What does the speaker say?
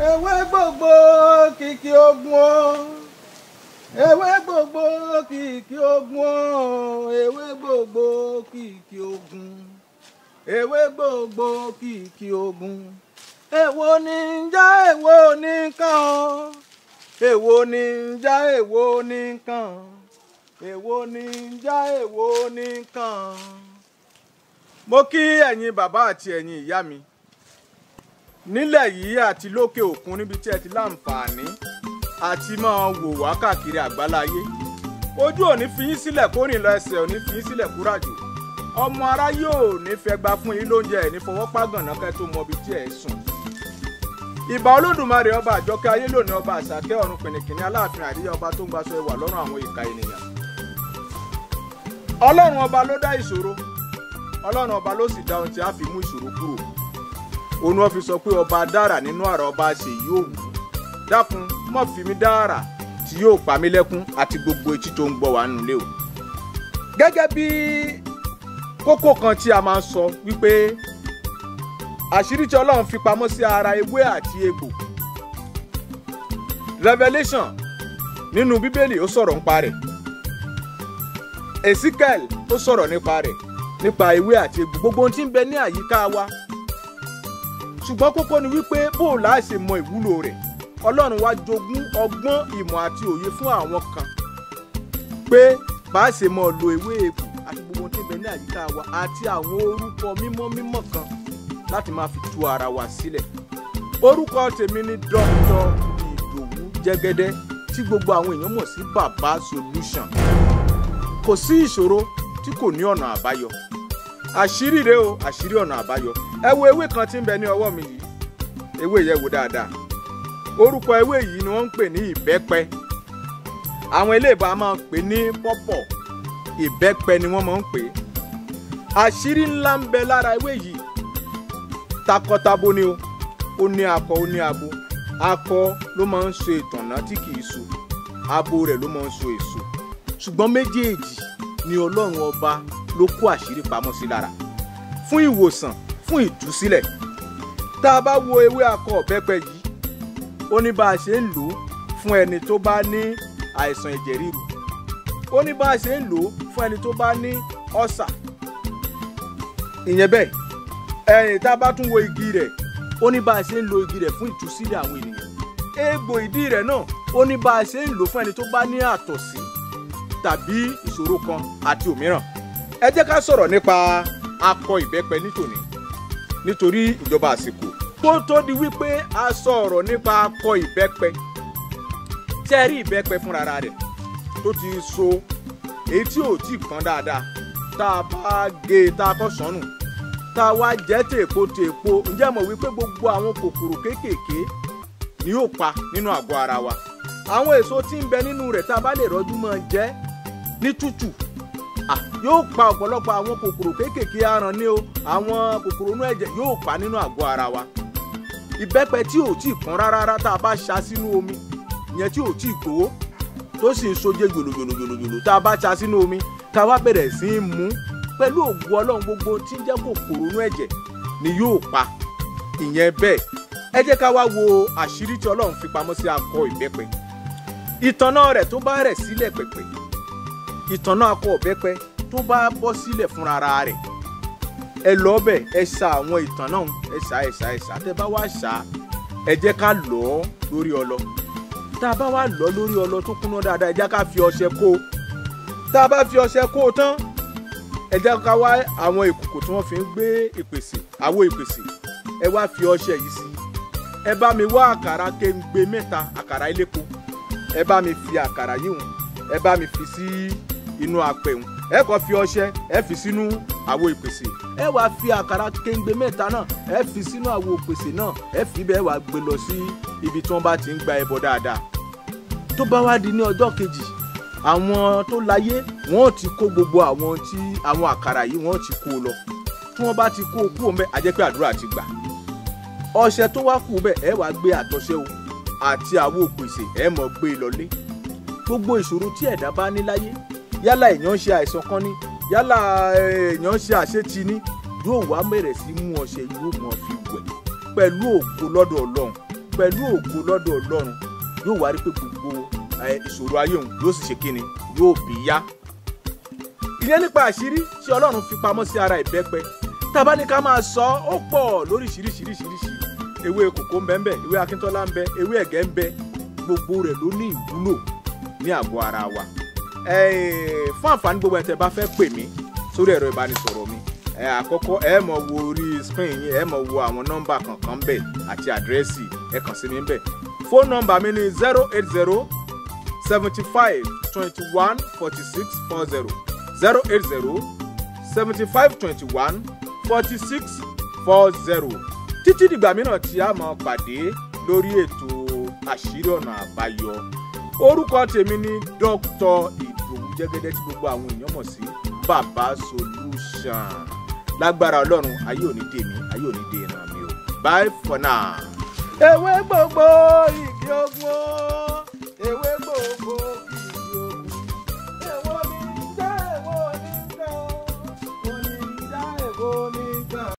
ewé gbogbo kìkì ogun o ewé gbogbo kìkì ogun o ewé gbogbo kìkì ogun ewé gbogbo kìkì ogun èwo ni ń já èwo ní kàn o èwo ni ń já èwo ní kàn èwo ni ń já èwo ní kàn. mo kí ẹ̀yin bàbá àti ẹ̀yin ìyá mi nílẹ̀ yìí àti lókè òkun níbi tí ẹ ti láǹfààní àti máa wò wá káàkiri àgbáláyé ojú ò ní fi yín sílẹ̀ kó rìn lọ ẹsẹ̀ ò ní fi yín sílẹ̀ kúràjò ọmọ ará yóò ní fẹ́ gba fún yín lóúnjẹ ẹ̀ ní fọwọ́ pàgànà kẹ́ tó mọ ibi tí ẹ̀ sùn ìbà olódùmarè ọba àjọkẹ́ ayé lónìí ọba àṣàkẹ́ ọ̀run pìnìkìnní aláàfin àríyá ọba tó ń gbaṣọ ẹwà lọ́rùn àwọn ìka ènìyàn ọlọ́run ọba ló dá ìṣòro ọlọ́run ọba ló sì dá ohun tí a fi mú ìṣòro kúrò òun wọn fi sọ pé ọba dára nínú àrà ọba ṣe yóò wù dákun mọ́ fi mí dára tí yóò pa mí lẹ́kún àti gbogbo etí tó ń gbọ́ wá nílé o gẹ́gẹ́ bí kókó kan tí a máa ń sọ wípé àṣírí tí ọlọ́run fi pamọ́ sí ara ewé àti egbò revelation nínú bíbélì ó sọ̀rọ̀ nípa rẹ̀ ezekiel ó sọ̀rọ̀ nípa rẹ̀ nípa ewé àti egbò gbogbo ohun tí ń bẹ ní àyíká wa ṣùgbọ́n kókó ni wípé bó o láà ṣe mọ ìwúlò rẹ̀ ọlọ́run wá jogún ọgbọ́n ìmọ̀ àti òye fún àwọn kan pé bá a ṣe mọ lo ewé egbò àti gbogbo ohun tí ń bẹ ní àyíká wa àti àwọn orúkọ mímọ́ mímọ́ kan láti máa fi tú ara wa sílẹ̀. orúkọ tèmi ni dr ìdòwú jẹ́gẹ́dẹ́ tí gbogbo àwọn èèyàn mọ̀ sí baba solution. kò sí ìṣòro tí kò ní ọ̀nà àbáyọ. àṣírí rèé o àṣírí ọ̀nà àbáyọ. ẹ wo ewé kan tí ń bẹ ní ọwọ́ mi yìí ewé yẹn wò dáadáa. orúkọ ewé yìí ni wọ́n ń pè ní ìbẹ́pẹ. àwọn eléèbó a máa ń pè ní pọ́pọ̀ ìbẹ́pẹ ni wọ́n máa ń pè é. àṣírí ńlá ń bẹ lára ewé yìí takọtabo ni o ó ní akọ ó ní abo akọ ló máa ń so ìtànná tí kì í so abo rẹ̀ ló máa ń so èso ṣùgbọ́n méjèèjì ni ọlọ́run ọba ló kó àṣírí pamọ́ sí lára fún ìwòsàn fún ìtúsílẹ̀ tá a bá wo ewé akọ ọ̀bẹ́pẹ yìí ó ní bá a ṣe ń lò ó fún ẹni tó bá ní àìsàn ẹ̀jẹ̀ ríru ó ní bá a ṣe ń lò ó fún ẹni tó bá ní ọ̀sà ìyẹn bẹ́ẹ̀ ẹ̀yìn tá a bá tún wo igi rẹ̀ ó ní bá a ṣe ń lo igi rẹ̀ fún ìtúsílẹ̀ àwọn ènìyàn egbò ìdí rẹ̀ náà ó ní bá a ṣe ń lò fún ẹni tó bá ní àtọ̀sí tàbí ìṣòro kan àti òmíràn ẹ jẹ́ ká sọ̀rọ̀ nípa akọ ìbẹ́pẹ nítòní nítorí ìjọba àsìkò kó tó di wípé a sọ̀rọ̀ nípa akọ ìbẹ́pẹ tẹ́ rí ìbẹ́pẹ fúnra rẹ̀ tó ti so èyí tí ò tí kan dáadáa tá a bá gé e tá a kọ́ sọ́nù tá a wá jẹ́ tèèpo tèèpo ǹjẹ́ mọ̀ wípé gbogbo àwọn kòkòrò kéékèèké ni yóò pa nínú àgọ́ ara wa àwọn èso tí ń bẹ nínú rẹ̀ tá a bá lè rọ́jú mọ́ jẹ ní tútù yóò pa ọ̀pọ̀lọpọ̀ àwọn kòkòrò kéékèèké aràn ní o àwọn kòkòrò inú ẹ̀jẹ̀ yóò pa nínú àgọ́ ara wa ìbẹ́pẹ tí ò tí ì pọ́n rárá tá a bá ṣá sínú omi ìyẹn tí ò tí ì gbowó tó sì ń soje jòlòjòlòjòlò tá a bá ṣá sínú omi ká wá bẹ̀rẹ̀ sí í mú pẹ̀lú ògùn ọlọ́run gbogbo tí ń jẹ́ kòkòrò inú ẹ̀jẹ̀ ni yóò pa ìyẹn bẹ́ẹ̀ ẹ jẹ́ ká wá wo àṣírí tí ọlọ́run fi pamọ́ sí akọ ìbẹ́pẹ ìtànná rẹ̀ tó bá rẹ̀ sílẹ̀ pẹ̀pẹ̀ ìtànná akọ ìbẹ́pẹ tó bá bọ́ sílẹ̀ fúnra rẹ̀ ẹ lọ bẹ̀ ẹ ṣà àwọn ìtànná ẹ ṣà ẹ ṣà ẹ ṣà tẹ bá wá ṣà ẹ jẹ́ ká lọ̀ ọ́ lórí ọlọ tá a bá wá lọ̀ ọ́ lórí ọlọ tó kúnná dáadáa ẹ jẹ́ ká fi ọṣẹ kó o tá a bá fi ọṣẹ kó o tán ẹ jẹ́ ká wá àwọn ìkòkò tí wọ́n fi ń gbé ìpèsè àwo ìpèsè ẹ wá fi ọṣẹ yìí sí ẹ bá mi wá àkàrà kéńgbé mẹ́ta àkàrà elépo ẹ bá mi fi àkàrà yìí hùn ẹ bá mi fi sí inú apẹ̀ hùn ẹ kọ́ fi ọṣẹ ẹ fi sínú àwo ìpèsè ẹ wá fi àkàrà kéńgbé mẹ́ta náà ẹ fi sínú àwo ìpèsè náà ẹ fi bẹ́ẹ̀ wá gbé lọ sí ibi tí wọ́n bá ti ń gba ẹbọ dáadáa tó bá wá di ní ọjọ́ kejì àwọn tó láyé wọn ò ti kó gbogbo àwọn tí àwọn àkàrà yìí wọn ò ti kó o lọ tí wọn bá ti kó o kú òun bẹ àjẹpẹ àdúrà ti gbà ọṣẹ tó wá kù bẹ ẹ wàá gbé àtọṣẹ o àti àwo òpèsè ẹ mọ gbé e lọlé gbogbo ìṣòro tí ẹ̀dá bá ní láyé yálà èèyàn ń ṣe àìsàn kan ní yálà èèyàn ń ṣe àṣetì ní yóò wá bẹ̀rẹ̀ sí mú ọṣẹ yóò mọ̀ fi wẹ̀ pẹ̀lú ògo lọ́dọ̀ ọlọ́run pẹ̀lú ògo lọ́dọ̀ ọlọ́run yóò wá rí pé gbogbo ẹ, ìṣòro ayé òun yóò sì ṣe kíni yóò bí yá ìyẹn nípa àṣírí tí ọlọ́run fi pamọ́ sí ara ìbẹ́pẹ tábà ní ká máa sọ ó pọ̀ lóríṣiríṣiríṣiríṣi ewé kòkó ń bẹ ń bẹ ewé akíntọ́lá ń bẹ ewé ẹ̀gẹ́ ń bẹ gbogbo rẹ̀ ló ní ìwúlò ní àgọ́ ara wa Eh, fún àǹfààní gbogbo ẹ̀ tẹ́ bá fẹ́ pè mí sórí ẹ̀rọ ìbánisọ̀rọ̀ mi ẹ àkọ́kọ́ ẹ mọ̀ wo orí screen yín ẹ mọ̀ wo àwọn nọ́mbà kankan bẹ̀ àti àdírẹ́sì ẹ kàn sí mi ń bẹ̀ fóònù nọ́mbà mi ni zero eight zero seventy five twenty one forty six four zero zero eight zero seventy five twenty one forty six four zero títí dìgbà mìíràn tí a máa pàdé lórí ètò àṣírí ọ̀nà àbáyọ orúkọ tèmi ni dr ìdòwú jẹ́gẹ́dẹ́ tí gbogbo àwọn èèyàn mọ̀ sí baba solution lágbára ọlọ́run ayé òní dèmí ayé òní dè ìran mi o bye for now. ewé gbogbo igi ogun.